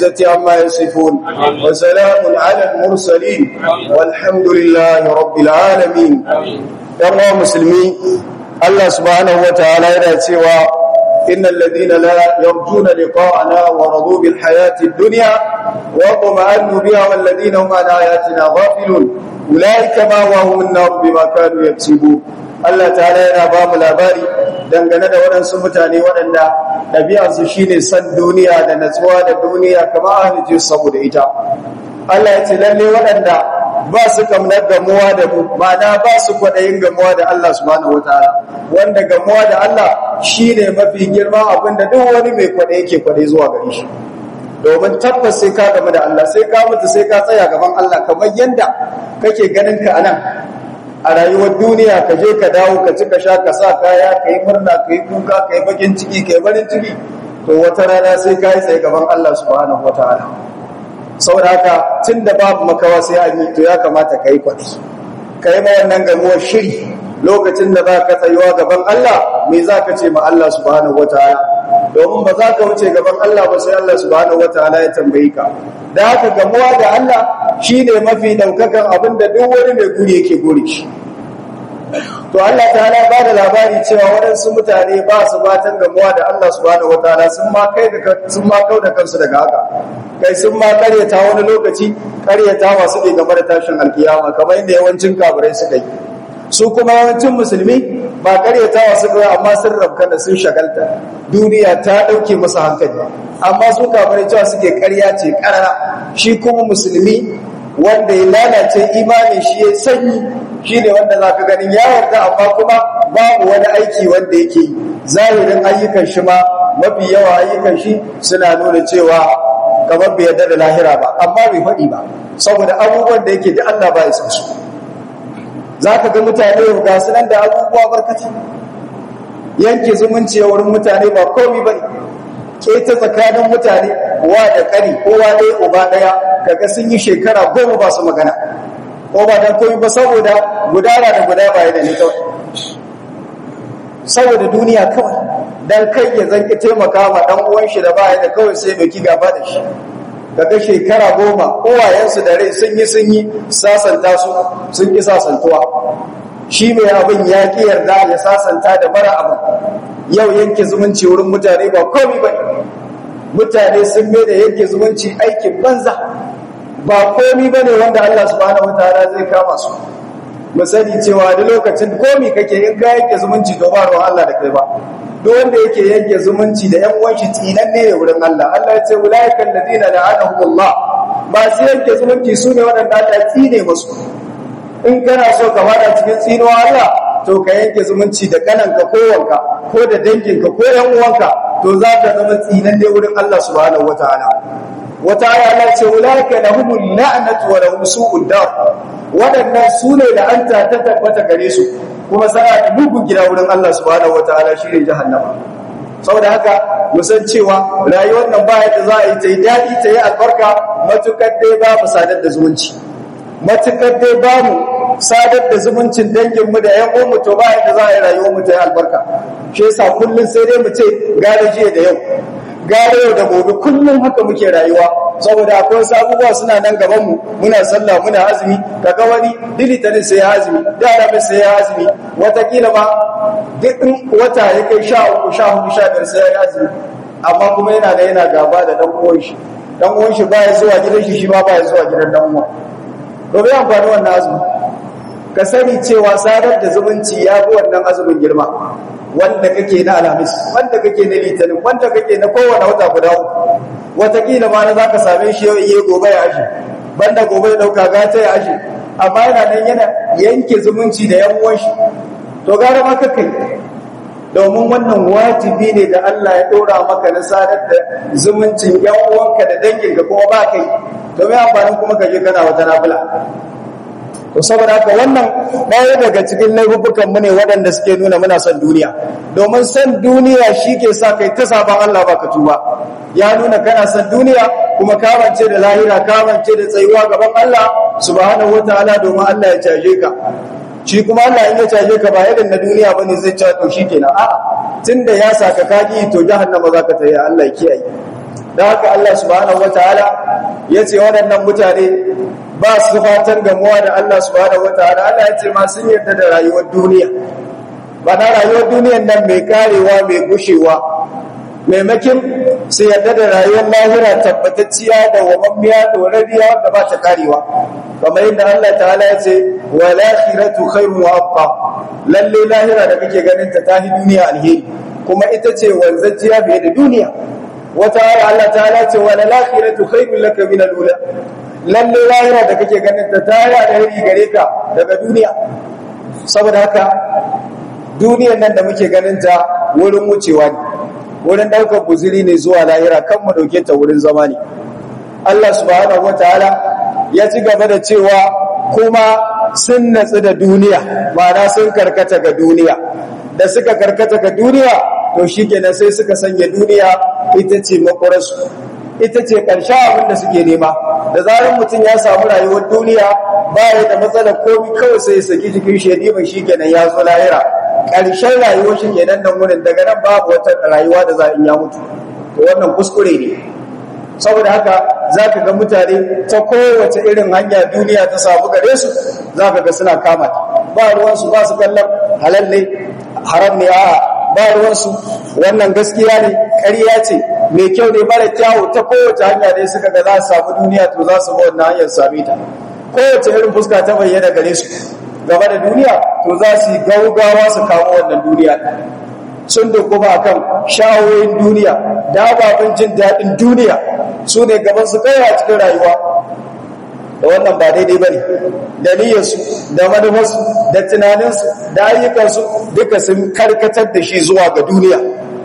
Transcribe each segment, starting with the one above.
العزة عما يصفون وسلام على المرسلين والحمد لله رب العالمين يا مسلمين الله سبحانه وتعالى يرى إن الذين لا يرجون لقاءنا ورضوا بالحياة الدنيا وطمأنوا بها والذين هم عن آياتنا غافلون أولئك ما وهم النار بما كانوا يكسبون Allah ta'ala yana ba mu labari dangane da waɗansu mutane waɗanda ɗabi'arsu shine san duniya da natsuwa da duniya kamar ahlijin saboda ita Allah ya ce lalle waɗanda ba su kamnar gamuwa da mu ma'ana ba su kwaɗayin gamuwa da Allah subhanahu wataala wanda gamuwa da Allah shine mafi girma abinda duk wani mai kwaɗayi yake kwaɗayi zuwa gare shi domin tabbas sai ka gamu da Allah sai ka mutu sai ka tsaya gaban Allah kamar yanda kake ganin ka anan a rayuwar duniya ka je ka dawo ka ci ka sha ka sa kaya ka yi murna ka yi kuka ka yi bakin ciki ka yi barin ciki to wata rana sai ka yi tsaye gaban Allah subhanahu wataala saboda haka tun da babu makawa sai an yi to ya kamata ka yi kwaɗi ka yi wannan gamuwar shiri lokacin da za ka tsayuwa gaban Allah me za ka ce ma Allah subhanahu wataala domin ba za ka wuce gaban Allah ba sai Allah subhanahu wataala ya tambayi ka da haka gamuwa da Allah shi ne mafi daukakan abin da duk wani mai guri yake guri shi to Allah ta'ala ba da labari cewa waɗansu mutane ba su batan gamuwa da Allah subhanahu wataala sun ma kai da sun ma kau da kansu daga haka kai sun ma karyata wani lokaci karyata masu ke game da tashin alkiyama kamar inda yawancin kafirai suka yi su kuma yawancin musulmi ba karyatawa suka yi amma sun rabka da sun shagalta duniya ta ɗauke masa hankali amma su kafirai cewa suke karya ce karara shi kuma musulmi wanda ya lalace imanin shi ya sanyi shi ne wanda za ka ganin ya yarda amma kuma babu wani aiki wanda yake zahirin ayyukan shi ma mafi yawa ayyukan shi suna nuna cewa kamar bai yarda da lahira ba amma bai faɗi ba saboda abubuwan da yake da Allah ba ya san su za ka ga mutane ga su nan da abubuwa barkati yanke zumunci a wurin mutane ba komi ba ne ke ta tsakanin mutane wa da ƙari kowa ɗaya uba ɗaya kaga sun yi shekara goma ba su magana ko ba don komi ba saboda gudana da guda baya da ni kawai saboda duniya kawai don kai ya zanki taimaka ma ɗan uwan shi da baya da kawai sai doki gaba da shi kaga shekara goma uwayensu da rai sun yi sun yi sasanta su sun ki sasantuwa shi mai abin ya ki yarda ya sasanta da mara abin yau yanke zumunci wurin mutane ba komi ba mutane sun mai da yanke zumunci aikin banza ba komi ba ne wanda Allah subhanahu wataala zai kama su mu sani cewa da lokacin komi kake in ka yanke zumunci to ba ruwan Allah da kai ba duk wanda yake yanke zumunci da ƴan uwan shi tsinanne ne wurin Allah Allah ya ce ulaiikal ladina la'anahumullah masu yanke zumunci sune waɗanda Allah ya tsine musu in kana so ka fada cikin tsinuwa Allah to ka yanke zumunci da kananka ko wanka ko da danginka ko ƴan uwanka to za ka zama tsinanne wurin Allah subhanahu wataala wata aya Allah ce ulaiika lahumul la'natu wa lahum su'ud dar waɗannan sune la'anta ta tabbata gare su kuma sana da mugun gida wurin Allah subhanahu wataala shine jahannama saboda haka musan cewa rayuwar nan ba yadda za a yi ta yi daɗi ta yi albarka matukar dai ba mu sadar da zumunci matukar dai ba mu sadar da zumuncin danginmu da ƴan uwanmu to ba yadda za a yi rayuwar mu ta yi albarka shi yasa kullum sai dai mu ce gare jiya da yau gare yau da gobe kullum haka muke rayuwa saboda akwai wasu abubuwa suna nan gabanmu muna sallah muna azumi kaga wani dilitanin sai ya azumi da alamin sai ya azumi watakila ma duk wata ya kai sha uku sha hudu sha biyar sai ya azumi amma kuma yana da yana gaba da dan uwan shi dan uwan shi baya zuwa gidan shi shi ma baya zuwa gidan dan uwan to bai amfani wannan azumi ka sani cewa sadar da zumunci ya fi wannan azumin girma wanda kake na alhamis wanda kake na litinin wanda kake na kowane wata guda uku watakila ma na za ka same shi yau iya gobe ya ashe banda gobe ya dauka gata ya ashe amma yana nan yana yanke zumunci da yan uwan shi to gara ma kakai domin wannan wajibi ne da Allah ya ɗora maka na sadar da zumuncin yan uwanka da danginka kuma ba kai to mai amfanin kuma ka je kana wata nafila to saboda haka wannan ɗaya daga cikin laifukan mu ne waɗanda suke nuna muna son duniya domin son duniya shi ke sa kai ta saban Allah baka tuba ya nuna kana son duniya kuma kamance da lahira kamance da tsayuwa gaban Allah subhanahu wataala domin Allah ya caje ka shi kuma Allah in ya caje ka ba irin na duniya bane zai ce to shikenan a'a tunda ya saka kaki to jahannama zaka tayi Allah ya kiyaye da haka Allah subhanahu wataala ya ce waɗannan mutane ba su fatan gamuwa da Allah subhanahu wataala Allah ya ce ma sun yarda da rayuwar duniya ba na rayuwar duniyan nan mai karewa mai gushewa maimakin su yarda da rayuwar lahira tabbatacciya da wamammiya dorariya wanda ba ta karewa kamar yadda Allah ta'ala ya ce wa lakhiratu khairun wa abqa lalle lahira da kake ganin ta tahi duniya alheri kuma ita ce wanzajiya fiye da duniya wata ayar Allah ta'ala ce wa lakhiratu khairun laka min al-ula lalle lahira da kake ganin ta tahi alheri gare ka daga duniya saboda haka duniyar nan da muke ganin ta wurin wucewa ne wurin daukar guziri ne zuwa lahira kan mu dauke ta wurin zama ne Allah subhanahu wataala ya ci gaba da cewa kuma sun natsu da duniya ma'ana sun karkata ga duniya da suka karkata ga duniya to shikenan sai suka sanya duniya ita ce makwararsu ita ce ƙarshen abin da suke nema da zarar mutum ya samu rayuwar duniya ba ya da matsalar komi kawai sai ya saki jikin shi ya ɗiba shi kenan ya zo lahira ƙarshen rayuwar shi kenan nan wurin daga nan babu wata rayuwa da za in ya mutu to wannan kuskure ne saboda haka za ka ga mutane ta kowace irin hanya duniya ta samu gare su za ka ga suna kama ba ruwansu ba su kallon halal ne haram ne a ba ruwansu wannan gaskiya ne ƙarya ce mai kyau ne mara kyawu ta kowace hanya dai suka ga za su samu duniya to za su ba wannan hanyar same ta kowace irin fuska ta bayyana gare su gaba da duniya to za su yi gaugawa su kawo wannan duniya sun da kuma akan shawoyin duniya da ababen jin daɗin duniya su ne gaban su kai a cikin rayuwa da wannan ba daidai ba ne da niyyarsu da manufarsu da tunaninsu da ayyukansu duka sun karkatar da shi zuwa ga duniya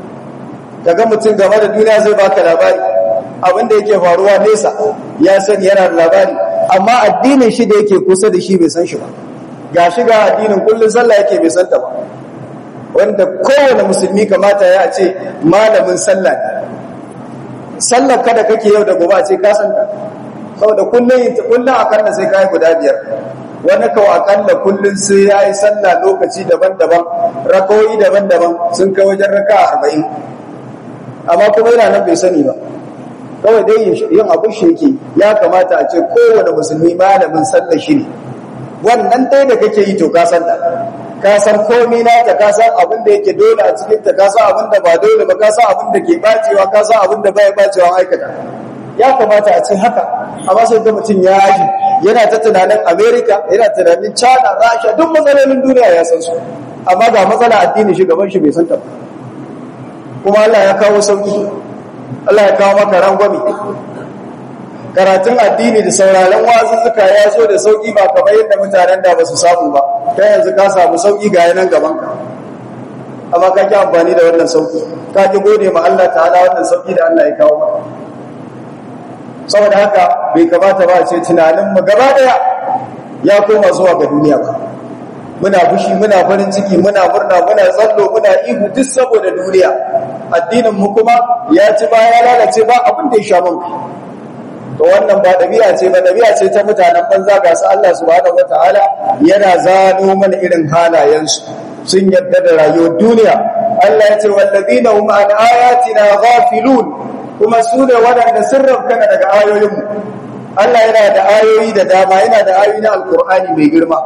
daga mutum game da duniya zai baka labari abinda yake faruwa nesa ya sani yana da labari amma addinin shi da yake kusa da shi bai san shi ba ga shi ga addinin kullum sallah yake bai santa ba wanda kowane musulmi kamata ya ce malamin sallah ne sallar kada kake yau da gobe a ce ka santa saboda kullum kullum akalla sai kai guda biyar wani kawo akalla kullum sai ya yi sallah lokaci daban-daban rakoyi daban-daban sun kai wajen raka arba'in amma kuma yana nan bai sani ba kawai dai yin abin shi yake ya kamata a ce kowane musulmi malamin sallah shi ne wannan dai da kake yi to ka san ta ka san komai na ta ka san abin da yake dole a cikin ta ka san abin da ba dole ba ka san abin da ke bacewa ka san abin da bai bacewa aikata ya kamata a ce haka amma sai ga mutum ya yi yana ta tunanin america yana tunanin china rasha duk matsalolin duniya ya san su amma ga matsala addini shi gaban shi bai san ta kuma allah ya kawo sauki allah ya kawo maka rangwame karatun addini da sauraron wazuzzuka ya zo da sauki ba kamar yadda mutanen da ba su samu ba ta yanzu ka samu sauki ga yanan gaban ka amma ka ki amfani da wannan sauki ka ki gode ma Allah ta'ala wannan sauki da Allah ya kawo maka saboda haka bai kamata ba a ce tunanin mu gaba daya ya koma zuwa ga duniya ba muna fushi muna farin ciki muna murna muna tsallo muna ihu duk saboda duniya addinin mu kuma ya ci ba ya lalace ba abin da ya sha mun to wannan ba dabi'a ce ba dabi'a ce ta mutanen banza ga su Allah subhanahu wataala yana zano mana irin halayensu sun yadda da rayuwar duniya Allah ya ce wallazina hum an ayatina ghafilun kuma su ne waɗanda sun rabkana daga ayoyinmu Allah yana da ayoyi da dama yana da ayoyi na alkur'ani mai girma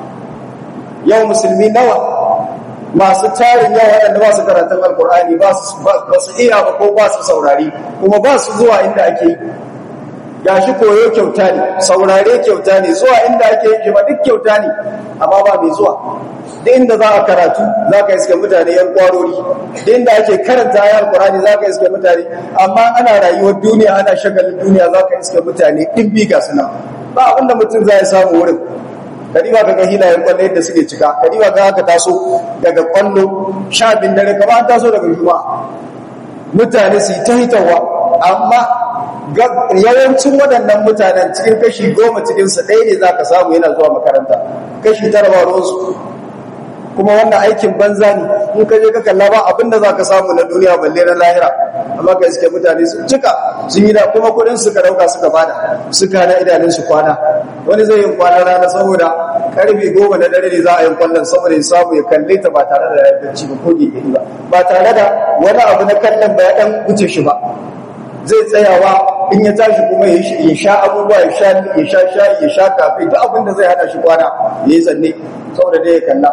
yau musulmi nawa masu tarin yawa waɗanda ba su karatun alkur'ani ba su iya ba ko ba su saurari kuma ba su zuwa inda ake yi gashi koyo kyauta ne saurare kyauta ne zuwa inda ake yi ba duk kyauta ne amma ba mai zuwa duk inda za a karatu za ka iske mutane yan kwarori duk inda ake karanta ayar qur'ani za ka iske mutane amma ana rayuwar duniya ana shagalin duniya za ka iske mutane ɗin bi ga suna ba abinda mutum za ya samu wurin kadiba kaga hilayen kwallo yadda suke cika kadiba ga haka taso daga kwallo sha bin dare kamar an taso daga juma'a mutane su yi ta hitarwa amma yawancin waɗannan mutanen cikin kashi goma cikinsu ɗaya ne za ka samu yana zuwa makaranta kashi tara ba ruwansu kuma wannan aikin banza ne in ka je ka kalla ba abinda za ka samu na duniya balle na lahira amma ka iske mutane sun cika sun yi da kuma kuɗin suka dauka suka bada suka na idanun su kwana wani zai yi kwana rana saboda karfe goma na dare ne za a yi kwallon saboda ya samu ya kalle ta ba tare da ya bacci ba ko gege ba ba tare da wani abu na kallon ba ya dan wuce shi ba zai tsayawa in ya tashi kuma ya sha abubuwa ya sha ya sha shayi ya sha kafe duk abin da zai hana shi kwana ya yi zanne saboda dai ya kalla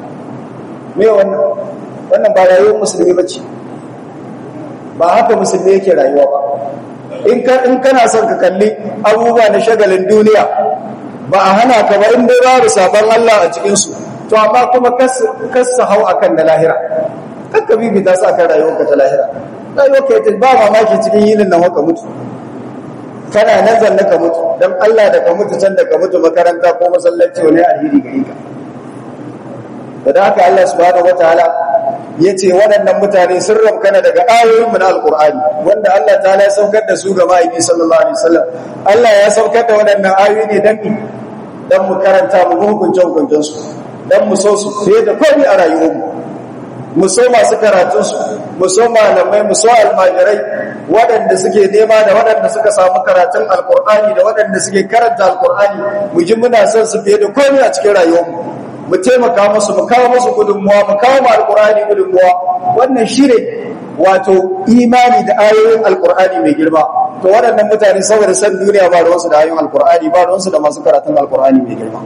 me wannan wannan ba rayuwar musulmi ba ce ba haka musulmi yake rayuwa ba in kana son ka kalli abubuwa na shagalin duniya ba a hana ka ba in dai babu sabon Allah a cikinsu to amma kuma kasa hau akan na lahira kakka bibita su akan rayuwarka ta lahira rayuwarka ta ba mamaki cikin yinin nan ka mutu kana nan zanne ka mutu don Allah da ka mutu can da ka mutu makaranta ko masallaci wani alheri gare ka da haka Allah subhanahu wataala ya ce waɗannan mutane sun ramkana daga ayoyinmu na alkur'ani wanda Allah ta ya saukar da su ga ma'aiki sallallahu alaihi wasallam Allah ya saukar da waɗannan ayoyi ne dan dan mu karanta mu hukunce hukuncen su dan mu so su fiye da komai a rayuwarmu mu so masu karatun su mu so malamai mu so almajirai waɗanda suke nema da waɗanda suka samu karatun alkur'ani da waɗanda suke karanta alkur'ani mu ji muna son su fiye da komai a cikin rayuwarmu mu taimaka musu mu kawo musu gudunmuwa mu kawo mu alkur'ani gudunmuwa wannan shine wato imani da ayoyin alkur'ani mai girma to waɗannan mutane saboda san duniya ba ruwansu da ayoyin alkur'ani ba ruwansu da masu karatun alkur'ani mai girma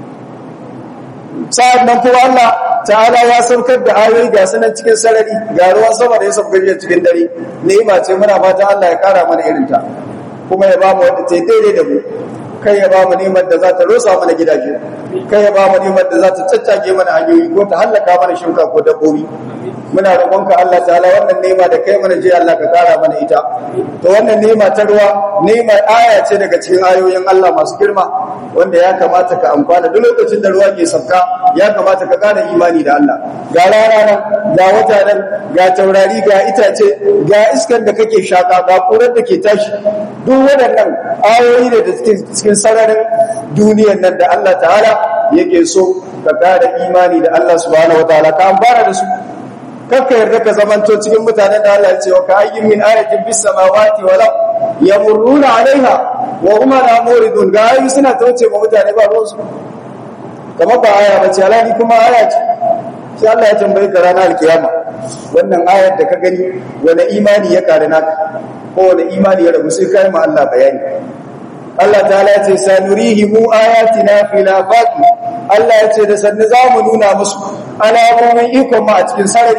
sa'ad nan kuma Allah ta'ala ya saukar da ayoyi ga sunan cikin sarari ga ruwan sama da ya saukar da cikin dare ni'ima ce muna fata Allah ya kara mana irin ta kuma ya ba mu wanda ta daidai da mu kai ya ba mu neman da za ta rosa mana gidaje kai ya ba mu neman da za ta caccage mana hanyoyi ko ta hallaka mana shuka ko dabbobi muna roƙonka Allah ta'ala wannan nema da kai mana je Allah ka kara mana ita to wannan nema ta ruwa nema aya ce daga cikin ayoyin Allah masu girma wanda ya kamata ka amfana duk lokacin da ruwa ke sauka ya kamata ka kara imani da Allah ga rana nan ga wata nan ga taurari ga itace ga iskan da kake shaka ga kurar da ke tashi duk waɗannan ayoyi ne da cikin sararin duniyar nan da Allah ta'ala yake so ka kara imani da Allah subhanahu wataala ka amfana da su kakka yarda ka zamanto cikin mutanen da Allah ya ce wa ka ayyin min ayatin bis samawati wal ard yamurruna alaiha wa hum la muridun ga ayi suna tauce ma mutane ba ruwan su kamar ba aya bace alani kuma aya ce sai Allah ya tambaye ka ranar alkiyama wannan ayar da ka gani wani imani ya kare naka ko wani imani ya rabu sai kai ma Allah bayani Allah ta'ala ya ce sanurihimu ayatina fil afaqi Allah ya ce da sannu za mu nuna musu alamomin ikon ma a cikin sarari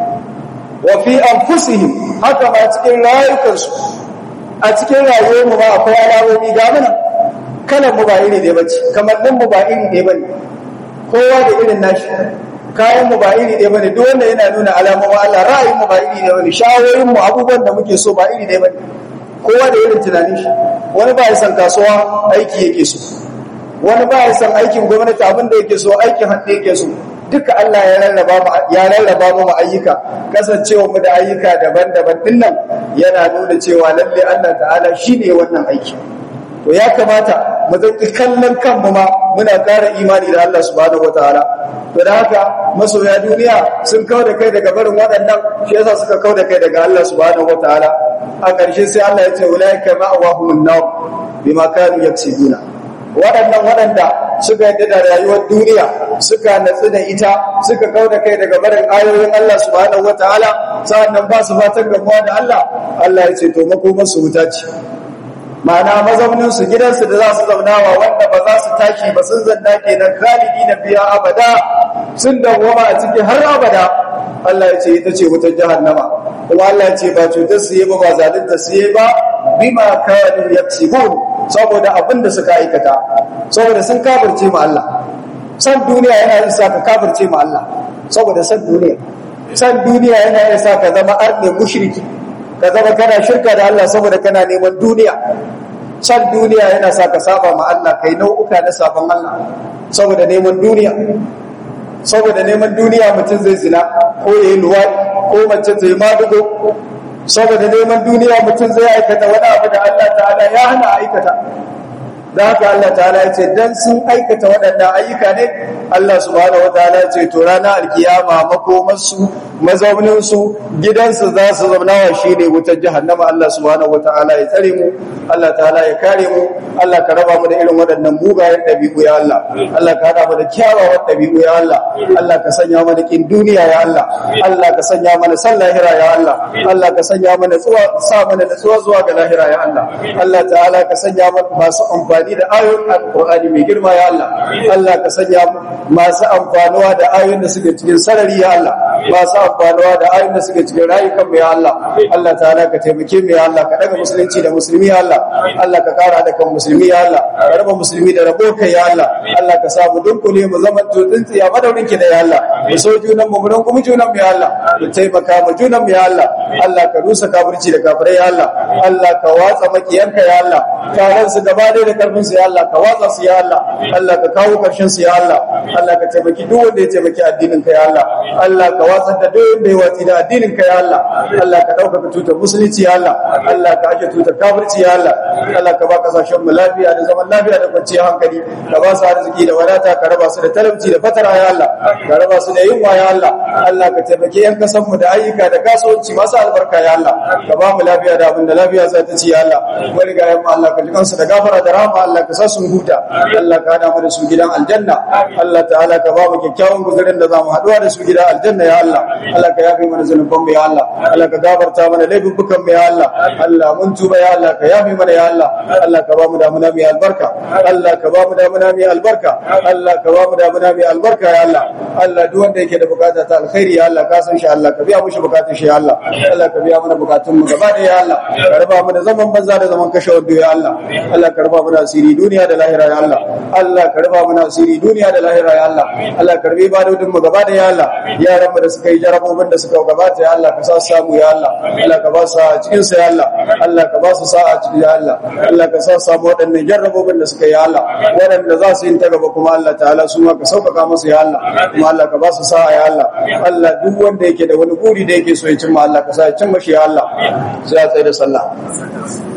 wa fi anfusihim haka ma cikin rayukansu a cikin rayuwar mu ma akwai alamomi ga mana kalan mu ba iri ɗaya bace kamannin mu ba iri ɗaya bane kowa da irin nashi kayan mu ba iri ɗaya bane duk wanda yana nuna alamomin Allah ra'ayin mu ba iri ɗaya bane shawoyin mu abubuwan da muke so ba iri ɗaya bane kowa da irin tunanin shi wani ba ya san kasuwa aiki yake so wani ba ya san aikin gwamnati abin da yake so aikin hannu yake so duka Allah ya rarraba mu ya rarraba mu ayyuka kasancewa mu da ayyuka daban-daban dinnan yana nuna cewa lalle Allah ta'ala shine wannan aiki to ya kamata mu zaki kallon kanmu ma muna ƙara imani da Allah subhanahu wataala to da haka masoya duniya sun kawo da kai daga barin waɗannan shi yasa suka kawo da kai daga Allah subhanahu wataala a ƙarshe sai Allah ya ce ulaika ma'awahumun nar bima kanu yaksibuna waɗannan waɗanda suka yadda da rayuwar duniya suka natsu da ita suka kau da kai daga barin ayoyin Allah subhanahu wataala sa'annan ba su fatan gamuwa da Allah Allah ya ce to makomar su wuta ce ma'ana mazaunin su gidansu da za su zaunawa wanda ba za su tashi ba sun zanna kenan khalidi na biya abada sun dawwama a ciki har abada Allah ya ce ita ce wutar jahannama kuma Allah ya ce ba cutar su yi ba ba zalunta su yi ba bima kanu yaksibun saboda abin da suka aikata saboda sun kafirce ma Allah san duniya yana isa ka kafirce ma Allah saboda san duniya san duniya yana isa ka zama arne mushriki ka zama kana shirka da Allah saboda kana neman duniya san duniya yana sa ka saba ma Allah kai nau'uka na sabon Allah saboda neman duniya saboda neman duniya mutum zai zina ko yayi luwadi ko mace zai madugo saboda neman duniya mutum zai aikata wani abu da Allah ta'ala ya hana aikata da haka Allah ta'ala ya ce dan sun aikata waɗannan ayyuka ne Allah subhanahu wataala ya ce to ranar alkiyama makomarsu mazauninsu gidansu za su zauna wa shi ne wutar jahannama Allah subhanahu wataala ya tsare mu Allah ta'ala ya kare mu Allah ka raba mu da irin waɗannan mugayen ɗabi'u ya Allah Allah ka hada mu da kyawawan ɗabi'u ya Allah Allah ka sanya mana kin duniya ya Allah Allah ka sanya mana san lahira ya Allah Allah ka sanya mana tsuwa sa mana da tsuwa zuwa ga lahira ya Allah Allah ta'ala ka sanya mana masu amfani da ayoyin alqur'ani mai girma ya Allah Allah ka sanya masu amfanuwa da ayoyin da suke cikin sarari ya Allah masu amfanuwa da ayoyin da suke cikin rayukan mu ya Allah Allah ta'ala ka taimake mu ya Allah ka daga musulunci da musulmi ya Allah Allah ka kara da kan musulmi ya Allah ka raba musulmi da rabo kai ya Allah Allah ka sa mu dunkule mu zaman to tsintsiya madaurin ki da ya Allah mu so junan mu mu rungumu junan mu ya Allah mu taimaka mu junan mu ya Allah Allah ka rusa kafirci da kafirai ya Allah Allah ka watsa makiyanka ya Allah taron su gaba da karfin su ya Allah ka watsa su ya Allah Allah ka kawo karshen su ya Allah Allah ka taimaki duk wanda ya taimaki addinin ka ya Allah Allah ka watsa da duk wanda ya watsi da addinin ka ya Allah Allah ka dauka tutar musulunci ya Allah Allah ka aje tutar kafirci ya Allah Allah ka ba kasashen mu lafiya da zaman lafiya da kwanciyar hankali ka ba su arziki da wadata ka raba su da talauci da fatara ya Allah ka raba su da yunwa ya Allah Allah ka taimaki yan kasan mu da ayyuka da kasuwanci masu albarka ya Allah ka ba mu lafiya da abin da lafiya za ta ci ya Allah wani ga yamma Allah ka ji kansu da gafara da rahama Allah ka sa su huta Allah ka hada mu da su gidan aljanna Allah ta'ala ka ba mu kyakkyawan guzurin da za mu haɗuwa da su gidan aljanna ya Allah Allah ka yafe mana zanuban mu ya Allah Allah ka gafarta mana laifukan mu ya Allah Allah mun tuba ya Allah ka yafe mana ya Allah Allah ka ba mu damuna mai albarka Allah ka ba mu damuna mai albarka Allah ka ba mu damuna mai albarka ya Allah Allah duk wanda yake da bukata ta alkhairi ya Allah ka san shi Allah ka biya mushi bukatun shi ya Allah Allah ka biya mana bukatun mu gaba da ya Allah ka raba mu da zaman banza da zaman kashe wando ya Allah Allah ka raba mu da asiri duniya da lahira ya Allah Allah ka raba mu da asiri duniya da lahira ya Allah Allah ka rabe ibadodin mu gaba da ya Allah yaran mu da suka yi jarabobin da suka gabata ya Allah ka sa su samu ya Allah Allah ka ba su cikin sa ya Allah Allah ka ba su sa'a cikin ya Allah Allah ka sa samu waɗannan jarrabobin da suka yi ya Allah waɗanda za su yi ta gaba kuma Allah ta'ala su ma ka sauƙaƙa musu ya Allah kuma Allah ka ba su sa'a ya Allah Allah duk wanda yake da wani buri da yake so ya cimma Allah ka sa ya cimma shi ya Allah sai ya tsaye da sallah